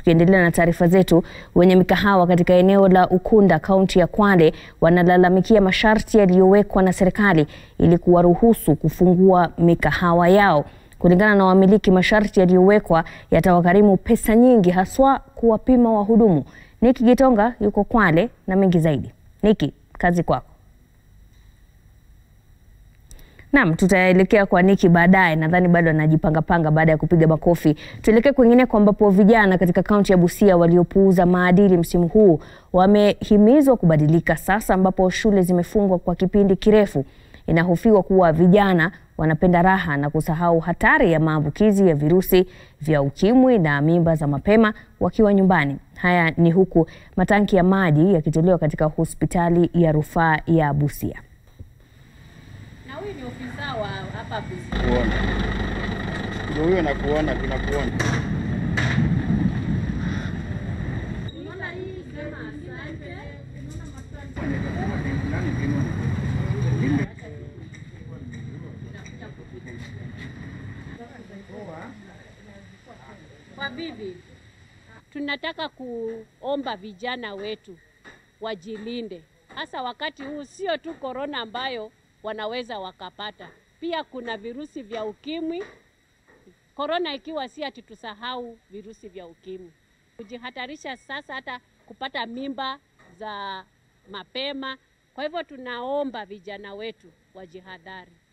Tukiendelea na taarifa zetu, wenye mikahawa katika eneo la Ukunda kaunti ya Kwale wanalalamikia masharti yaliyowekwa na serikali ili kuwaruhusu kufungua mikahawa yao. Kulingana na wamiliki, masharti yaliyowekwa yatawagharimu pesa nyingi, haswa kuwapima wahudumu. Niki Gitonga yuko Kwale na mengi zaidi. Niki, kazi kwako. Naam, tutaelekea kwa Niki baadaye. Nadhani bado anajipangapanga baada ya kupiga makofi. Tuelekee kwingineko ambapo vijana katika kaunti ya Busia waliopuuza maadili msimu huu wamehimizwa kubadilika sasa ambapo shule zimefungwa kwa kipindi kirefu. Inahofiwa kuwa vijana wanapenda raha na kusahau hatari ya maambukizi ya virusi vya ukimwi na mimba za mapema wakiwa nyumbani. Haya ni huku matanki ya maji yakitolewa katika hospitali ya rufaa ya Busia. Na huyu ni ofisa wa hapa Busia. kuona ndio huyo nakuona, tunakuona. Kwa bibi, tunataka kuomba vijana wetu wajilinde, hasa wakati huu, sio tu korona ambayo wanaweza wakapata, pia kuna virusi vya ukimwi. Korona ikiwa si ati tusahau virusi vya ukimwi, kujihatarisha sasa hata kupata mimba za mapema. Kwa hivyo tunaomba vijana wetu wajihadhari.